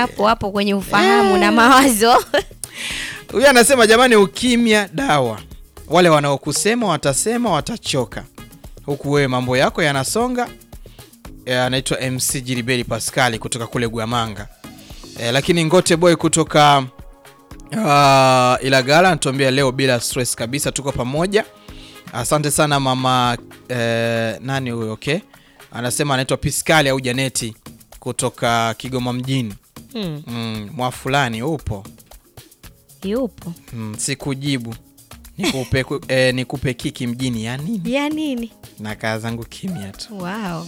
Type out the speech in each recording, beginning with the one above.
hapo hapo kwenye ufahamu na mawazo Huyu anasema jamani, ukimya dawa. Wale wanaokusema watasema, watachoka, huku wewe mambo yako yanasonga. E, anaitwa MC Jiribeli Pascali kutoka kule Gwamanga. E, lakini Ngote Boy kutoka uh, Ilagala anatuambia leo bila stress kabisa, tuko pamoja. Asante sana mama eh, nani huyo? Okay, anasema anaitwa Piskali au Janeti kutoka Kigoma mjini. hmm. Mm, mwa fulani upo yupo Mm, sikujibu nikupe, ku- eh, nikupe kiki mjini ya nini? ya nini Na kaa zangu kimya tu. wow.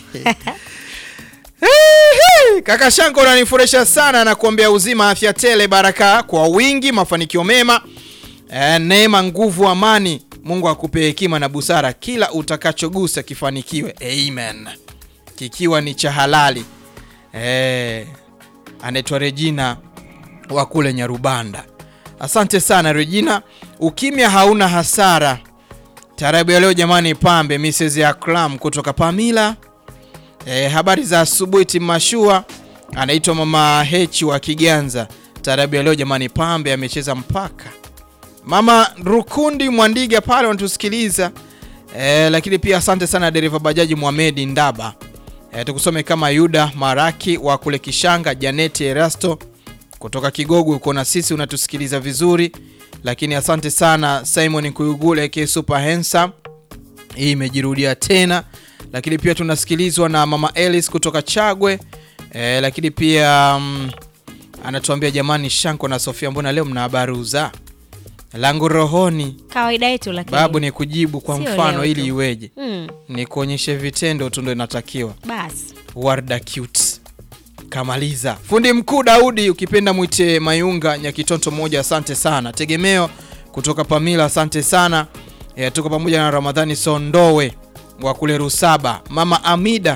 Kaka Shanko unanifurahisha sana na kuombea uzima, afya tele, baraka kwa wingi, mafanikio mema, eh, neema, nguvu, amani. Mungu akupe hekima na busara, kila utakachogusa kifanikiwe. Amen. Kikiwa ni cha halali. Eh, anaitwa Regina wa kule Nyarubanda. Asante sana Regina, ukimya hauna hasara. Tarabu ya leo jamani, pambe Mrs. Akram kutoka Pamila. E, habari za asubuhi Timashua, anaitwa mama Hechi wa Kiganza. Tarabu ya leo jamani, pambe amecheza mpaka mama Rukundi Mwandiga pale wanatusikiliza. E, lakini pia asante sana dereva bajaji Mohamedi Ndaba. E, tukusome kama Yuda Maraki wa kule Kishanga, Janeti Erasto kutoka Kigogo uko na sisi unatusikiliza vizuri, lakini asante sana Simon Kuyugule ke super handsome hii imejirudia tena lakini pia tunasikilizwa na mama Elis kutoka Chagwe e, lakini pia mm, anatuambia jamani, Shanko na Sofia, mbona leo mna habari za langu rohoni? kawaida yetu lakini Babu ni kujibu kwa Sio mfano leo ili tu. iweje? hmm. Ni kuonyeshe vitendo tu ndo inatakiwa. basi Warda cute kamaliza. Fundi mkuu Daudi, ukipenda mwite Mayunga Nyakitonto moja, asante sana. Tegemeo kutoka Pamila, asante sana. E, tuko pamoja na Ramadhani Sondowe wa kule Rusaba, mama Amida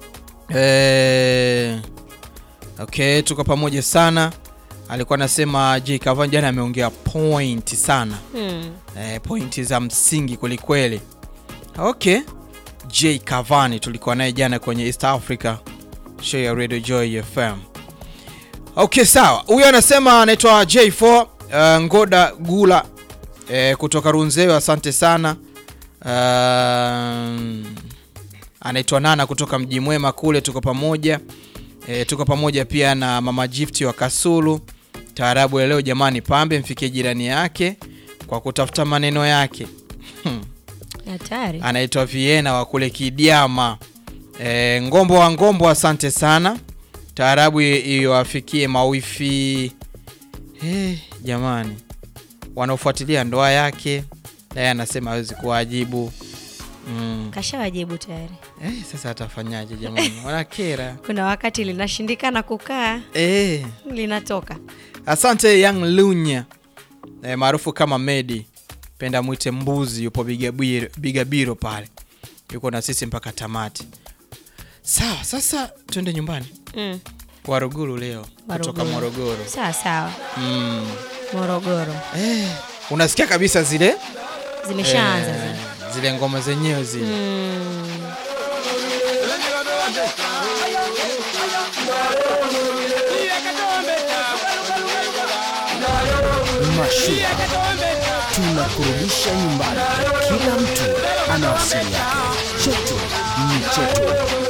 e, okay, tuko pamoja sana. Alikuwa anasema J Kavan jana ameongea point sana hmm. e, pointi za msingi kwelikweli. Okay, J Cavani tulikuwa naye jana kwenye East Africa show ya Radio Joy FM. Okay, sawa. Huyo anasema anaitwa J4 uh, Ngoda Gula eh, kutoka Runzewe, asante sana. Um, anaitwa Nana kutoka Mji Mwema kule, tuko pamoja eh, tuko pamoja pia na Mama Gift wa Kasulu. Taarabu ya leo jamani, pambe mfikie jirani yake kwa kutafuta maneno yake hatari anaitwa Viena wa kule Kidiama. E, Ngombo wa Ngombo, asante sana. Taarabu i- iwafikie mawifi eh, jamani, wanaofuatilia ndoa yake, naye anasema hawezi kuwajibu mm. kashawajibu tayari Eh, sasa atafanyaje jamani, wanakera kuna wakati linashindikana kukaa eh. linatoka Asante Young Lunya e, maarufu kama Medi, penda mwite mbuzi, yupo Bigabiro, Bigabiro pale, yuko na sisi mpaka tamati. Sawa, sasa twende nyumbani. mm. Waruguru leo kutoka Waruguru. Morogoro. sawa sawa Mm. morogoro Eh, unasikia kabisa zile zimeshaanza eh, zile. zile ngoma zenyewe zile mm. Mashua tunakurudisha nyumbani, kila mtu ana asili yake. Chetu ni chetu.